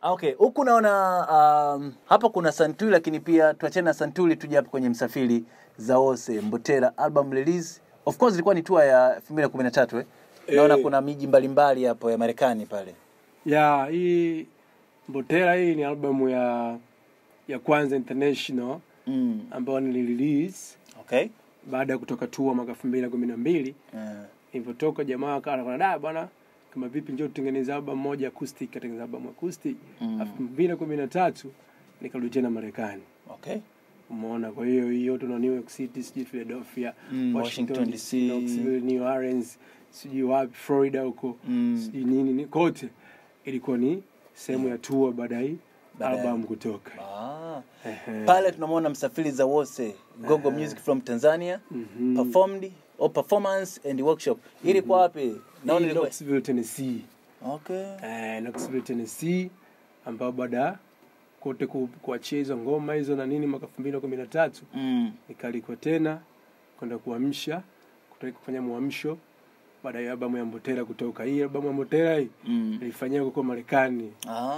Ah, okay huku naona um, hapa kuna santuli lakini pia tuachane na santuli tuje hapa kwenye msafiri zaose mbotera album release of course ilikuwa ni tour ya 2013 eh? naona Eh. kuna miji mbalimbali hapo ya marekani pale ya hii mbotera hii ni albamu ya ya kwanza international mm. ambayo nilirelease okay baada ya kutoka tour mwaka elfu mbili na kumi na mbili uh, nilivyotoka jamaa akawa anakwenda da bwana kama vipi njoo tutengeneze album moja acoustic katengeneza album acoustic Mm. elfu mbili na kumi na tatu nikarudi tena marekani okay umeona kwa hiyo hii yote na New York City sijui Philadelphia Mm, Washington, Washington DC, DC, Knoxville, New Orleans sijui wapi Florida huko Mm. sijui nini ni kote ilikuwa ni sehemu ya tour baada ya hii Baada ya- album kutoka ah. Ehe. pale tunamwona msafiri zawose gogo music from tanzania Mhm. performed or performance and workshop ilikuwa wapi naona Hii ilikuwa Knoxville, Tennessee okay eh, Knoxville, Tennessee ambao baada ya kote ku- kuachia hizo ngoma hizo na nini mwaka elfu mbili na kumi na tatu mm. nikalikwa tena kwenda kuamsha kutoka kufanya mwamsho baada ya albamu ya Mbotera kutoka. Hii albamu ya Mbotera hii Mm. nilifanyia huko Marekani.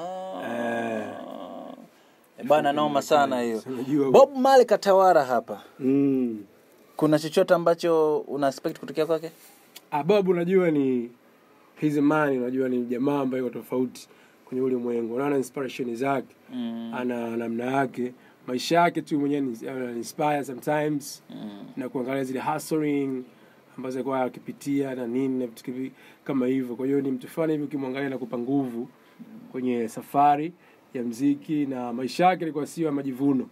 Ah. Eh, bana noma sana hiyo Si unajua bob male katawara hapa mm. kuna chochote ambacho una expect kutokea kwake Ah, Bob unajua ni he's a man, unajua ni jamaa ambaye yuko tofauti kwenye ulimwengu. Unaona inspiration zake, mm. ana namna yake, maisha yake tu mwenyewe ni ana inspire sometimes mm. na kuangalia zile hustling ambazo alikuwa akipitia na nini na vitu kivi- kama hivyo. Kwa hiyo ni mtu fulani hivi ukimwangalia na kupa nguvu kwenye safari ya mziki na maisha yake ilikuwa sio ya majivuno.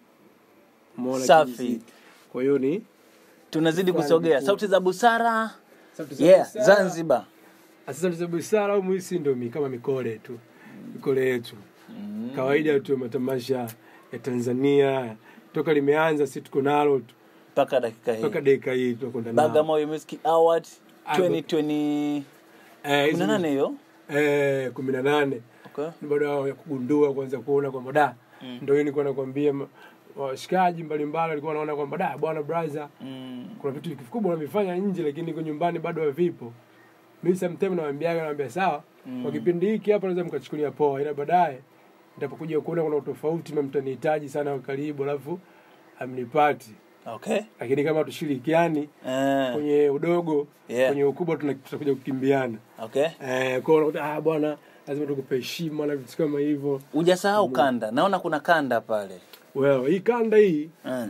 Umeona Safi. kimziki. Kwa hiyo ni tunazidi Fulani kusogea vikubwa. sauti za busara Sauti za yeah busara. zanzibar Sasa za busara au muhisi ndo mi kama mikole tu. Mikole yetu. Kawaida tu ya matamasha ya Tanzania toka limeanza si tuko nalo tu mpaka dakika hii mpaka dakika hii tunakwenda nalo. bagamoyo music award Ah, 2020 Eh, hizo- 18 hiyo eh, kumi na nane okay. baada ya kugundua kuanza kuona kwamba da Mm. ndo hii nilikuwa nakwambia ma- washikaji mbalimbali walikuwa wanaona kwamba da bwana brother mm. kuna vitu vikubwa unavifanya nje lakini iko nyumbani bado havipo mi sometime nawambiaga nawambia sawa Mm. kwa kipindi hiki hapa naweza mkachukulia poa ila baadaye nitapokuja kuona kuna utofauti na mtanihitaji sana kwa karibu alafu amnipati okay lakini kama tushirikiani eh. kwenye udogo Yeah. kwenye ukubwa tuna- tutakuja kukimbiana okay eh, kwa hiyo unakuta, ah bwana lazima tukupe heshima na vitu kama hivyo hujasahau kanda naona kuna kanda pale well hii kanda hii eh.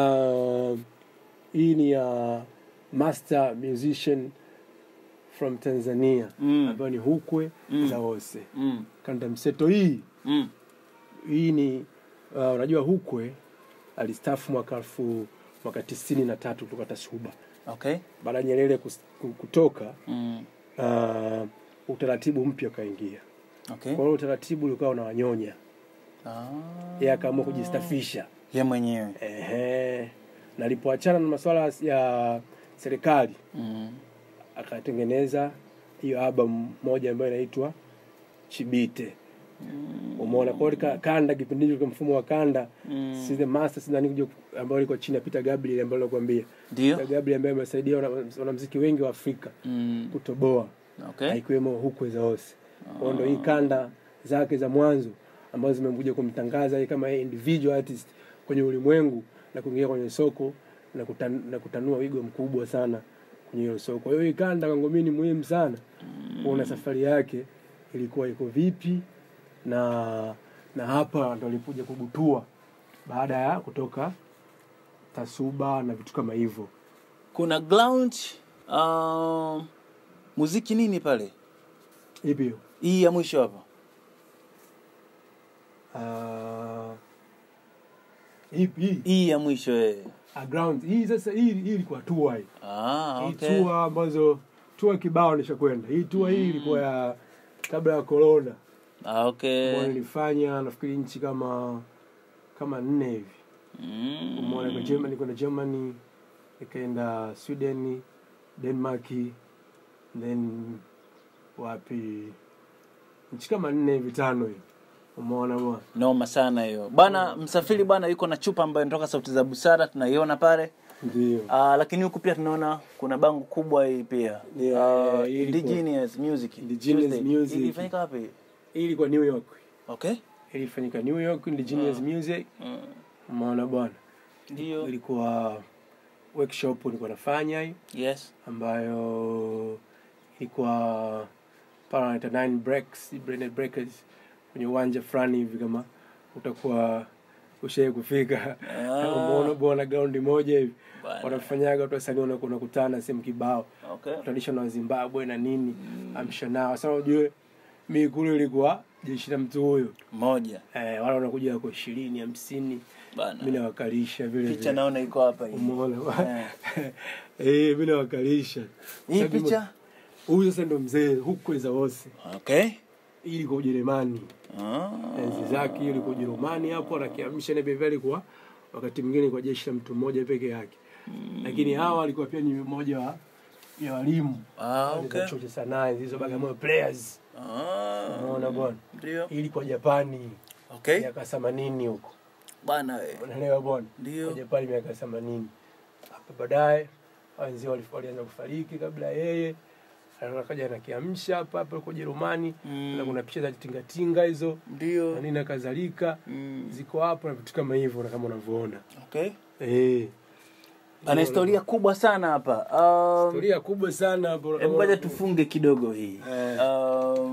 uh, hii ni ya master musician from tanzania Mm. ambayo ni hukwe Mm. zaose mm. kanda mseto hii Mm. hii ni uh, unajua hukwe alistafu mwaka elfu mwaka tisini na tatu kutoka tasuba okay baada ya nyerere kus- ku- kutoka mm. uh, utaratibu mpya ukaingia okay kwa hiyo utaratibu ulikuwa unawanyonya ah. yeye akaamua kujistafisha ye mwenyewe Ehe. na alipoachana na masuala ya serikali mm. akatengeneza hiyo album moja ambayo inaitwa Chibite. Umeona kwa hiyo ka- kanda kipindi hicho kwa mfumo wa kanda Mm. si the masters nani kuja ambao ilikuwa chini ya Peter Gabriel ambaye nilikwambia. ndio Peter Gabriel ambaye amesaidia wana- wanamuziki wengi wa Afrika mm. kutoboa okay ikiwemo hukwe za Ose. Kwa hiyo ndo hii kanda zake za mwanzo ambazo zimekuja kumtangaza yeye kama yeye individual artist kwenye ulimwengu na kuingia kwenye soko na, kutan, na kutanua wigo mkubwa sana kwenye hilo soko. Kwa hiyo hii kanda kwangu mimi ni muhimu sana kuona safari yake ilikuwa iko vipi na na hapa ndo alipokuja kubutua baada ya kutoka Tasuba na vitu kama hivyo. kuna ground um, muziki nini pale Ipi hiyo? hii ya mwisho hapa Ah, ipi hii? hii ya mwisho eh. Ah, ground hii sasa hii hii ilikuwa tour hii. ah, Hii okay. tour ambazo tour kibao nishakwenda. Hii tour hii ilikuwa ya kabla ya corona. Ah, okay. Ambayo nilifanya nafikiri nchi kama kama nne hivi. Mm. Umeona kwa Germany, kwenda Germany, nikaenda Sweden, Denmark, then wapi nchi kama nne hivi tano hivi. Umeona bwana. noma sana hiyo bwana msafiri bwana yuko na chupa ambayo inatoka sauti za busara tunaiona pale Ndio. Ah, lakini huku pia tunaona kuna bango kubwa hii pia Yeah, Ah, hii ilikuwa- Indigenous Music Indigenous Tuesday. Music. Hii ilifanyika wapi Hii ilikuwa New York. okay ilifanyika New York Indigenous Music Mm. umeona bwana Ndio. ilikuwa workshop nilikuwa nafanya hii Yes. ambayo ilikuwa pale wanaita nine breaks branded breakers kwenye uwanja fulani hivi kama utakuwa ushai kufika Ah. umeona bwana graundi moja hivi Bwana. wanafanyaga watu wasanii wanaku- wanakutana sehemu kibao Okay. traditional wa zimbabwe na nini amsha nao sasa ujue mi kule ilikuwa jeshi la mtu huyo Moja. eh, wala wanakuja kwa ishirini hamsini mi Bana. nawakalisha vile Picha vile naona iko hapa hii. umeona Eh. eh, mi nawakalisha Hii Sasa mimi- picha? huyu sasa ndo mzee huku za wose Okay. hii ilikuwa ujerumani Ah. enzi zake hiyo ilikuwa ujerumani hapo anakiamsha na beveli kwa wakati mwingine kwa jeshi la mtu mmoja peke yake lakini hawa walikuwa pia ni mmoja wa ya walimu Ah, Wale okay. za chuo cha sanaa hizo Bagamoyo players Ah. umeona bwana Ndio. hii ilikuwa Japani Okay. miaka 80 huko Bana we. unaelewa bwana Ndio. kwa Japani miaka 80 hapo baadaye wenzii wali- walianza kufariki kabla ya yeye akaja anakiamsha hapa hapa kwa Ujerumani Mm. na kuna picha za tingatinga hizo na Ndio. nini na kadhalika Mm. ziko hapo na vitu kama hivyo na kama unavyoona Okay. eh Ana historia kubwa sana hapa. Um, historia kubwa sana hapo Hebu ngoja tufunge kidogo hii. Eh. Um,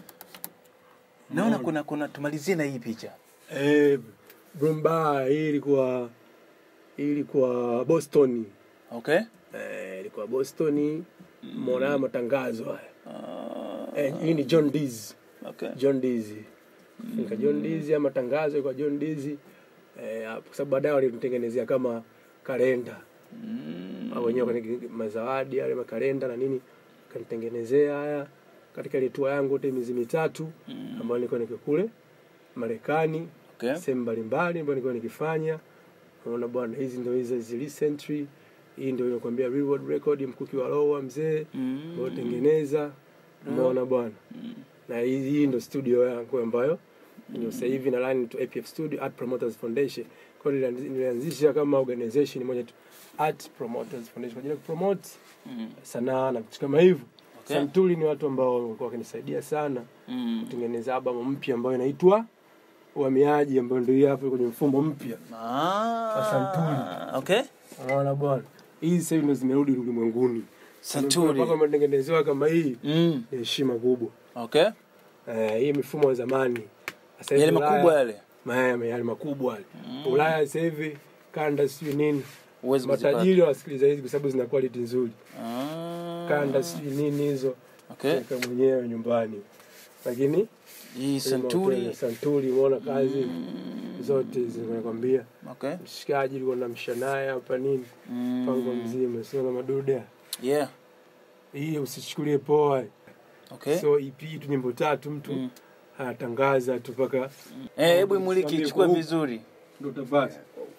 naona kuna kuna tumalizie na hii picha. eh Brumba hii ilikuwa hii ilikuwa Boston Okay? eh ilikuwa Boston muona haya matangazo haya Uh, eh hii ni John Dees okay. John Dees nika John Dees ya matangazo kwa John Dees eh hapo kwa sababu baadaye walimtengenezea kama kalenda Mm. au wenyewe kwenye mazawadi yale makalenda na nini kanitengenezea haya katika ile tour yangu yote miezi mitatu Mm. ambayo nilikuwa niko kule Marekani Okay. sehemu mbalimbali ambayo nilikuwa nikifanya unaona bwana hizi ndio hizo hizi recently hii ndio inakwambia reward record mkuki wa Lowa mzee Mm. ambao tengeneza umeona bwana Mm. na hii, hii ndio studio yangu ambayo ndio sasa hivi na line to APF Studio Art Promoters Foundation kwa hiyo nilianzi- nilianzisha kama organization moja tu Art Promoters Foundation kwa ajili ya kupromote Mm. sanaa na vitu kama hivyo Okay. Santuli ni watu ambao walikuwa wakinisaidia sana Mm. kutengeneza albamu mpya ambayo inaitwa Uhamiaji, ambayo ndio hii hapo kwenye mfumo mpya. Ah. Santuri. Okay. Unaona bwana, hizi sasa hivi ndio zimerudi ulimwenguni. Santuri. mpaka matengenezewa kama hii Mm. ni heshima kubwa. Okay. Eh, hii mifumo ya zamani Sasa hivi Yale Ulaya- makubwa yale. Ma- yale makubwa yale. Ulaya sasa hivi kanda sijui nini, Uwezi kuzipata. matajiri wasikiliza hizi kwa sababu zina quality nzuri. Ah. Kanda sijui nini hizo Okay. weka mwenyewe nyumbani, lakini Hii Santuri. Santuri, umeona kazi zote hizo nakwambia. Okay. Mshikaji ulikuwa namsha naye hapa nini, mpango Mm. mzima, sio na madude Yeah. hii, usichukulie poa. Okay. So EP tu nyimbo tatu mtu Mm. anatangaza tu mpaka Eh, hebu imuliki Niambie chukue kwa- vizuri. ndo utapata.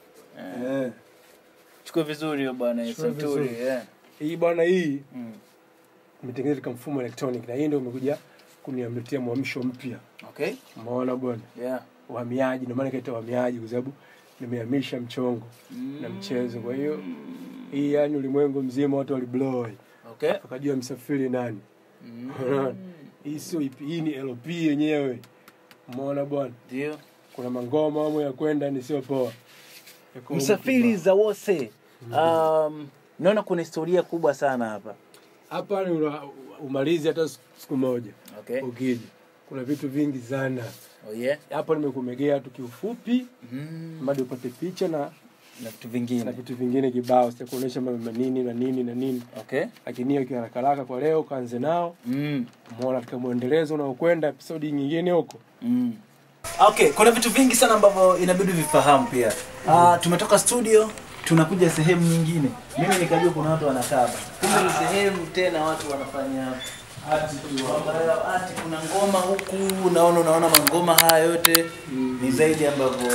Eh. Chukue vizuri hiyo bwana Chukue Santuri. vizuri. Yeah. Hii bwana hii Mm. imetengenezwa katika mfumo electronic na hii ndio imekuja kuniamletea mwamsho mpya. Okay. Umeona bwana, Yeah. uhamiaji, ndio maana kaita uhamiaji kwa sababu nimehamisha mchongo na mchezo. Kwa hiyo hii yani ulimwengu mzima watu waliblow, Okay. wakajua msafiri nani. Mm. Unaona? Hii sio EP, hii ni LP yenyewe. Umeona bwana, Ndio. kuna mangoma amo ya kwenda ni sio poa. Yako Msafiri huko za wose. Um, naona kuna historia kubwa sana hapa. hapa ni una- umalizi hata siku moja Okay. ukija, kuna vitu vingi sana Oh yeah. hapa. Nimekumegea tu kiufupi, Mm. bado upate picha na Na vitu na vingine. vitu vingine kibao, sitakuonyesha mambo manini na nini na nini, Okay. lakini hiyo kiharaka haraka kwa leo kaanze nao Mm. umeona katika mwendelezo unaokwenda episodi nyingine huko Mm. Okay, kuna vitu vingi sana ambavyo inabidi vifahamu pia. Uh, tumetoka studio tunakuja sehemu nyingine. Mimi nikajua kuna watu wanakaa hapa. Kumbe ni sehemu tena watu wanafanya ati tu ambayo ati kuna ngoma huku naona unaona mangoma haya yote ni zaidi ambavyo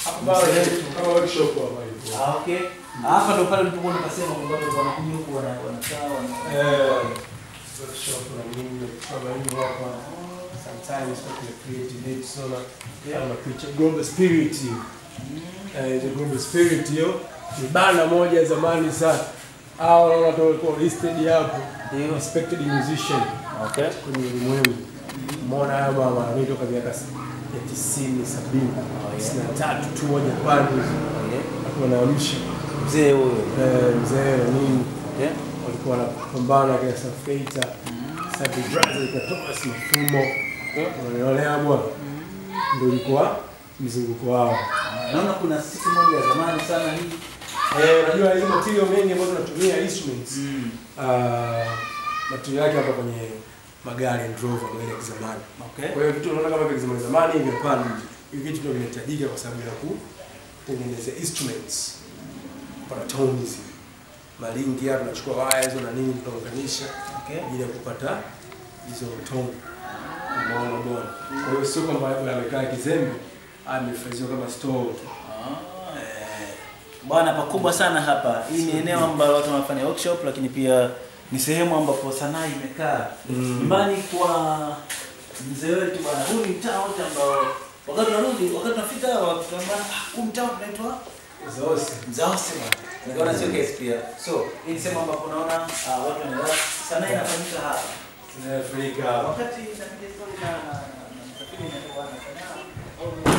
kama workshop hapa hivi. Ah, okay. Hapa ndo pale tulipokuwa tukasema kwamba watu wanakuja huku wana- wanakaa wana workshop na nini kama hivi hapa sometimes kwa kuna creative it so na kama picha global spirit hiyo eh the global spirit hiyo ni bana moja ya zamani sana hao wanaona tu walikuwa listed hapo Ndio. respected musician Okay. kwenye ulimwengu umeona haya mama mimi toka miaka ya tisini sabini tisini na tatu tu moja pande akiwa naamsha Mzee huyo. eh, mzee na nini Okay. walikuwa wanapambana kina Safeita Sabi Brothers ikatoa si mfumo unaelewa bwana, ndio ilikuwa mzunguko wao. Naona kuna siku moja ya zamani sana hii. Eh, unajua hizo material mengi ambazo tunatumia instruments ah, material yake hapa kwenye magari and Rover magari ya kizamani. Okay. Kwa hiyo vitu unaona kama vya kizamani zamani hivi hapana. Hivi vitu ndio vinahitajika kwa sababu ya kutengeneza instruments. Para tones. Malingi hapa tunachukua waya hizo na nini tunaunganisha Okay. ili ya kupata hizo tone. Umeona bwana. Kwa hiyo sio kwamba labda amekaa kizembe amehifadhiwa kama store tu. Ah, eh. Bwana pakubwa sana hapa. Hii ni eneo ambalo watu wanafanya workshop lakini pia ni sehemu ambapo sanaa imekaa. Mm. Nyumbani kwa mzee wetu bwana. Huu ni mtaa wote ambao wakati tunarudi, wakati tunafika hapa tunaambia ah, huu mtaa unaitwa Zose. Mzaose bwana. Nikaona sio kesi pia. So, hii ni sehemu ambapo unaona ah, watu wanaelewa sanaa inafanyika hapa. Tunafurika. Wakati napiga story na na- na msafiri na bwana sanaa au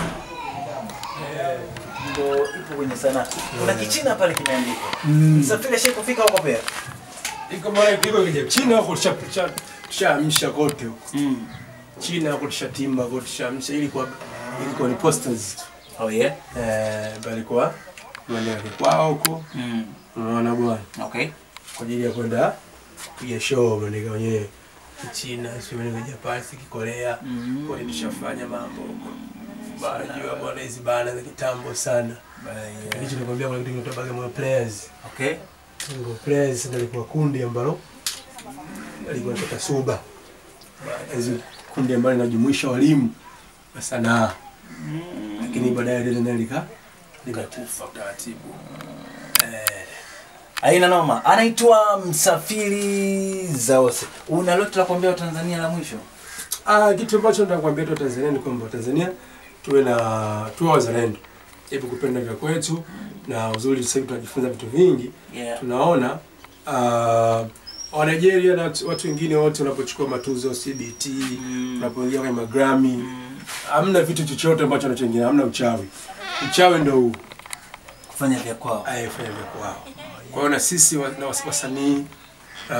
Eh. ndo ipo kwenye sanaa. Kuna kichina pale kimeandikwa. Msafiri ashai kufika huko pia. Iko mara iko kija China huko tusha tushaamsha kote huko. Mm. China huko tushatimba kote tushaamsha ili kwa ili kwa ni posters tu. Oh yeah. Eh, bali kwa maeneo ya kwao huko. Mm. Unaona bwana. Okay. Kwa ajili ya kwenda kupiga show maandika wenyewe. China, sio ni Japan, si Korea. Mhm. Kwa hiyo tushafanya mambo huko. Bana jua bwana hizi bana za kitambo sana. Hicho nakwambia kuna kitu kinaitwa Bagamoyo Players. Okay. Single Players ndio ilikuwa kundi ambalo alikuwa kutoka Suba. Hizi kundi ambalo linajumuisha walimu wa sanaa. Lakini baadaye lile nalo lika limekufa taratibu. Eh, Aina noma. Anaitwa Msafiri Zaose. Una lote la kuambia Tanzania la mwisho? ah, kitu ambacho nataka kuambia tu Tanzania ni kwamba Tanzania tuwe na tuwe wazalendo. Hebu kupenda vya kwetu na uzuri sasa hivi tunajifunza vitu vingi. Yeah. tunaona uh, wa Nigeria na watu- watu wengine wote wanapochukua matuzo CBT Mm. unapoingia kwenye magrami hamna vitu chochote ambacho wanachoingia hamna uchawi uchawi ndio huu Kufanya vya kwao. ayefanya vya kwao kwa hiyo na sisi wa- na was- wasanii uh,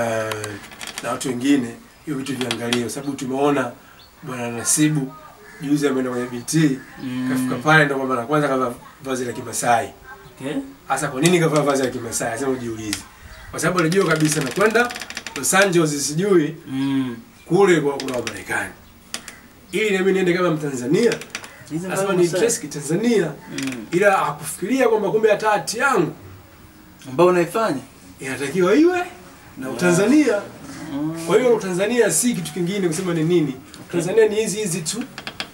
na watu wengine hiyo vitu viangalie kwa sababu tumeona bwana Nasibu juzi ameenda kwenye BT Mm. kafika pale ndio kwamba la kwanza kavaa vazi la Kimasai Okay. Hasa kwa nini kavaa vazi la Kimasai? Lazima ujiulize. Kwa sababu alijua kabisa na kwenda Los Angeles sijui Mm. kule kwa kuna Wamarekani. Ili na mimi niende kama Mtanzania, Hizi lazima mbao ni msa- dress kitanzania. Mm. Ila hakufikiria kwamba kumbe hata hati yangu Ambao unaifanya? inatakiwa iwe na Utanzania. Kwa hiyo Utanzania si kitu kingine kusema ni nini. Tanzania ni hizi hizi tu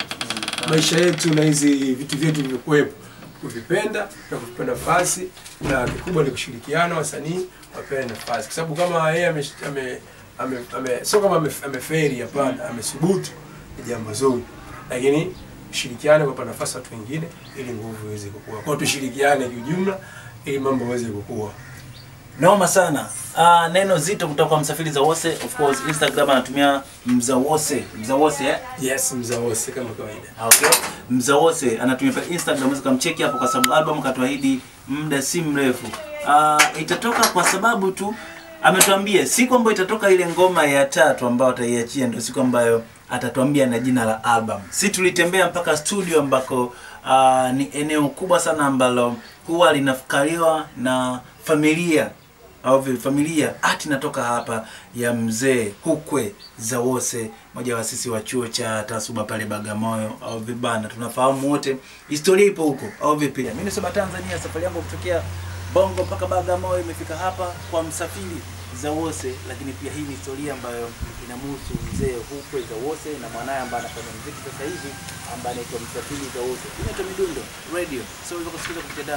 maisha yetu na hizi vitu vyetu vilivyokuwepo kuvipenda na kuvipa nafasi, na kikubwa ni kushirikiana, wasanii wapewe nafasi, kwa sababu kama yeye ame, ame, ame, ame, sio kama ame- ameferi, hapana, amesubutu ni jambo zuri, lakini shirikiane kuwapa nafasi watu wengine ili nguvu iweze kukua. Kwa hiyo tushirikiane kiujumla ili mambo yaweze kukua. Noma sana. Uh, neno zito kutoka kwa Msafiri Zawose. Of course Instagram anatumia Mzawose. Mzawose eh? Yes, mzawose kama kawaida. Okay. Mzawose anatumia pale Instagram, unaweza kumcheki hapo kwa sababu album katuahidi muda si mrefu. Uh, itatoka kwa sababu tu ametuambia siku ambayo itatoka ile ngoma ya tatu ambayo ataiachia ndio siku ambayo atatuambia na jina la album. Si tulitembea mpaka studio ambako uh, ni eneo kubwa sana ambalo huwa linafukariwa na familia au vile familia ati inatoka hapa ya mzee Hukwe Zawose, moja wa sisi wa chuo cha Tasuba pale Bagamoyo au vibanda, tunafahamu wote historia ipo huko au vipi? Mimi nisema Tanzania, safari yangu kutokea Bongo mpaka Bagamoyo imefika hapa kwa Msafiri Zawose, lakini pia hii ni historia ambayo inamhusu mzee Hukwe Zawose na mwanaye ambaye anafanya muziki sasa hivi ambaye anaitwa Msafiri Zawose. Inaitwa Midundo Radio. So unaweza kusikiliza kupitia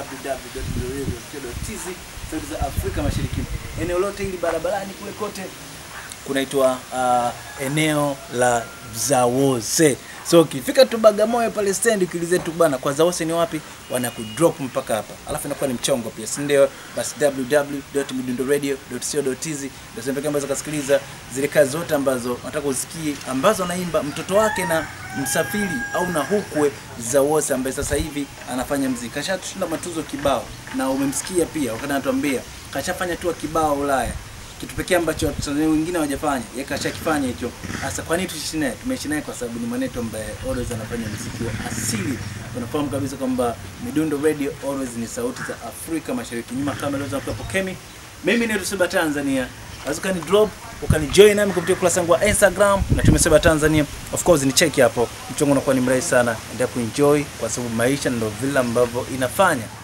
www.radio.tz sauti za Afrika Mashariki. Eneo lote hili barabarani kule kote kunaitwa uh, eneo la Zawose. so ukifika tu Bagamoyo pale stand ukiulize tu bana kwa Zawose ni wapi wanakudrop mpaka hapa alafu inakuwa ni mchongo pia si ndio basi www.midundoradio.co.tz ndio sehemu pekee ambazo kasikiliza zile kazi zote ambazo nataka usikie ambazo anaimba mtoto wake na msafiri au na hukwe Zawose ambaye sasa hivi anafanya mziki kashatushinda matuzo kibao na umemsikia pia wakati anatuambia kashafanya tu kibao Ulaya kitu pekee ambacho Watanzania wengine hawajafanya yeye kashakifanya hicho. Sasa kwa nini tuishi naye? Tumeishi naye kwa sababu ni mwanetu ambaye always anafanya muziki wa asili. Unafahamu kabisa kwamba Midundo Radio always ni sauti za Afrika Mashariki. Nyuma kama leo tunakuwa Kemi. Mimi ni Ruseba Tanzania. Unaweza ukani drop ukani join nami kupitia ukurasa wangu wa Instagram na tumesema Tanzania. Of course ni check hapo. Mchongo unakuwa ni mrahisi sana. Endelea kuenjoy kwa sababu maisha ndio vile ambavyo inafanya